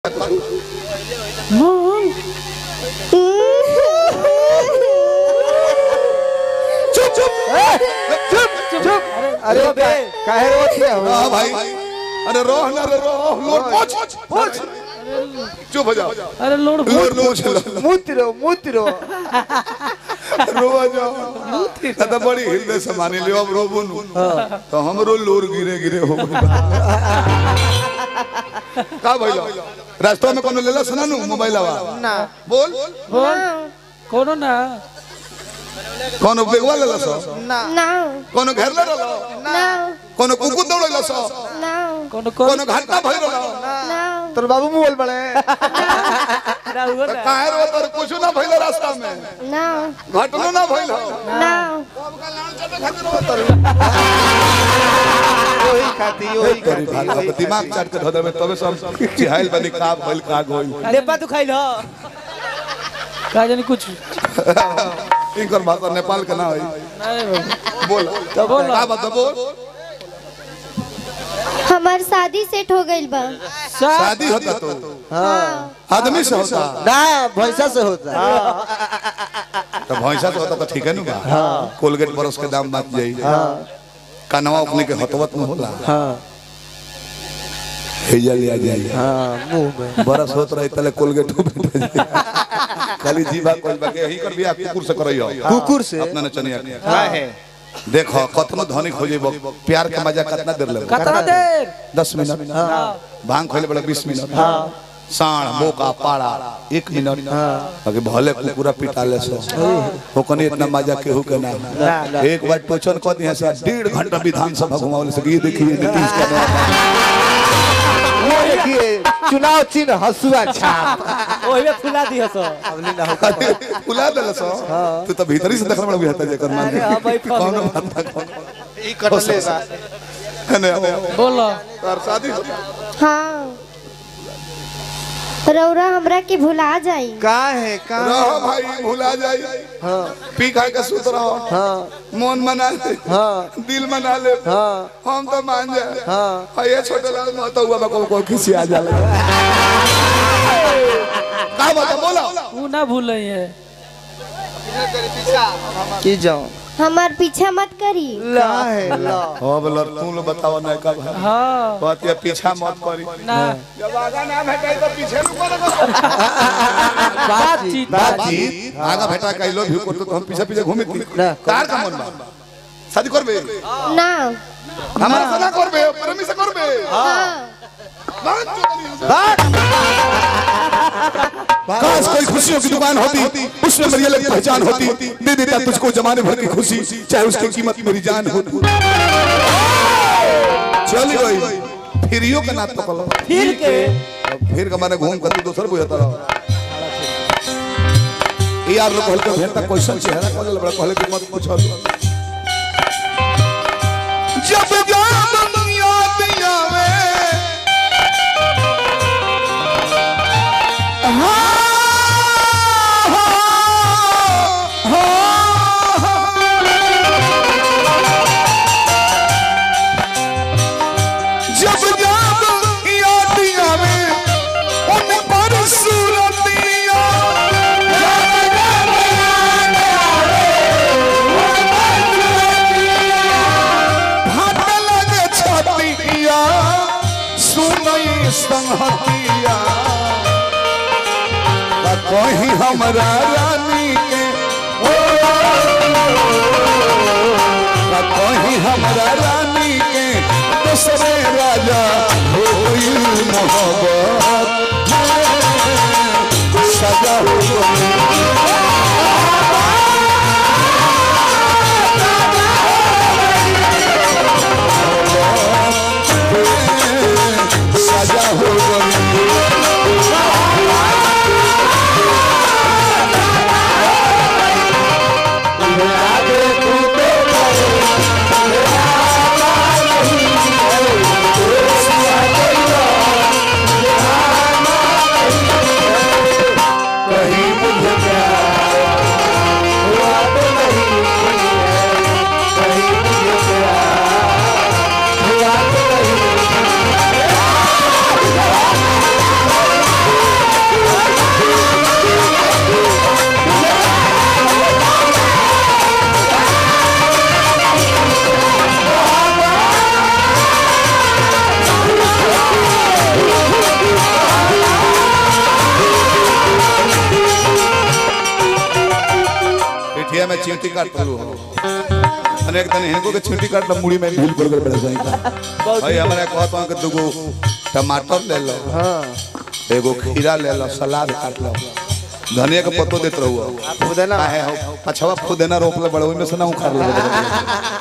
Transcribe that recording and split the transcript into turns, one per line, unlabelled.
मोहन
चुप चुप चुप चुप अरे बे काहे रोती है
हाँ भाई अरे रो ना रे रो लोर पोछ पोछ चुप हो जाओ
अरे लोड
लोर पोछ लो
मुतरो मुतरो
रो जाओ दादा बड़ी हृदय से माने लियो अब रो बुनु तो हमरो लोर गिरे गिरे हो गइल का भइलो रास्ता में कोनो लेला सुना नु मोबाइल आवा
ना
बोल
बोल कोनो ना
कोनो बेगवा लेला सो
ना
No,
कोनो घर ले रहलो
no,
कोनो कुकुर दौड़ैला सो
no,
कोनो कोनो
कोनो घंटा भइ रहलो
no,
तोर बाबू मोबाइल बड़े
ना हुआ ना
काहे रो तर कुछ ना भइलो रास्ता में
no,
घटनो ना भइलो
no.
ओही खाती ओही
करी
खाती
भाला
ओही
दिमाग चाट के धदर में तबे सब चिहाइल बनी का भइल का गोइल
लेपा तू खाइल ह
का जानी कुछ
इनकर भाषा नेपाल के ना होई
नहीं बाबू
बोल
बोल
का बता बोल
हमार शादी सेट हो गइल बा
शादी होता तो
हाँ
आदमी से होता
ना भैंसा से होता
तो भैंसा से होता तो ठीक है ना कोलगेट बरस के दाम बात जाई कनवा अपने के हतवत में होला
हाँ
हेजा लिया जाई
हाँ मुंह में
बरस होत रही तले कोलगेट में खाली जीवा कोई बाके यही कर बिया कुकुर से करइयो
कुकुर से
अपना नचनिया के
हाँ है
देखो कतनो धनिक हो जेबो प्यार के मजा कितना देर लेबो
कितना देर
दस मिनट भांग खोले बड़ा बीस मिनट साण बोका पाड़ा एक मिनट बाकी भले कुकुरा पिटाले सो हो कनी इतना मजा केहू के ना
ना।
एक बार टोचन कह दिया से डेढ़ घंटा विधानसभा घुमावले से ये देखिए नीतीश का
वो देखिए चुनाव चिन्ह हसुआ छाप
ओही में फुला दियो सो
हमने ना होता
फुला देला सो तू तो भीतरी से देखल बड़ा बुझाता जेकर मान
अरे हाँ भाई, फल
कौन
हो।
बात ना कौन
ई कटले बा
है ना
बोलो
और शादी होता
हाँ रौरा हमरा के भुला जाई
का है का
रहो भाई भुला जाई
हाँ
पी खा के सुत रहो
हाँ
मन मना ले
हाँ
दिल मना ले
हाँ
हम तो मान जाए
हाँ
हाँ ये छोटे लाल महतो हुआ को को किसी आ जाला का बता बोलो
वो ना भूल है
की जाओ
हमार पीछा मत करी
ला है ला
हो बोलो तू लो बताओ ना का भाई
हाँ
बात ये पीछा मत करी
ना
जब आगा ना भेटाई तो पीछे नु करो
बातचीत
बातचीत आगा भेटा के लो भी करतो तो हम पीछे पीछे घूमी थी
ना।
कार का मन बा शादी करबे
ना
हमारा से ना करबे प्रेमी से करबे
हाँ
बात चोरी काश कोई खुशियों की दुकान होती उसमें मेरी अलग पहचान होती दे देता तुझको जमाने भर की खुशी चाहे उसकी कीमत मेरी जान हो चल गई फिरियो का नात पकड़ो
फिर के
फिर का माने घूम कर तू दोसर बुझाता रहो ये यार लोग हल्के भेंटा क्वेश्चन चेहरा कहले बड़ा कहले कि मत पूछो जब याद याद आवे जब याद याद आवे उन पर सूरतिया भाट लगे छतिया सुनई संहतिया का कहीं हमरा रानी के ओ का कहीं हमरा रानी के दूसरे राजा होई मोहब्बत सजा हो गई सजा हो गई
ला
भैया मैं चींटी काट लू अनेक दिन इनको के चींटी काट ला मुड़ी में भूल कर बड़े जाई का भाई हमरा कहत हूं कि दुगो टमाटर ले लो
हाँ
एगो खीरा ले लो सलाद काट लो धनिया के पत्तो देत रहू
पुदीना
काहे हो पछवा फुदेना रोप ले बड़े ओइ में से ना उखाड़ ले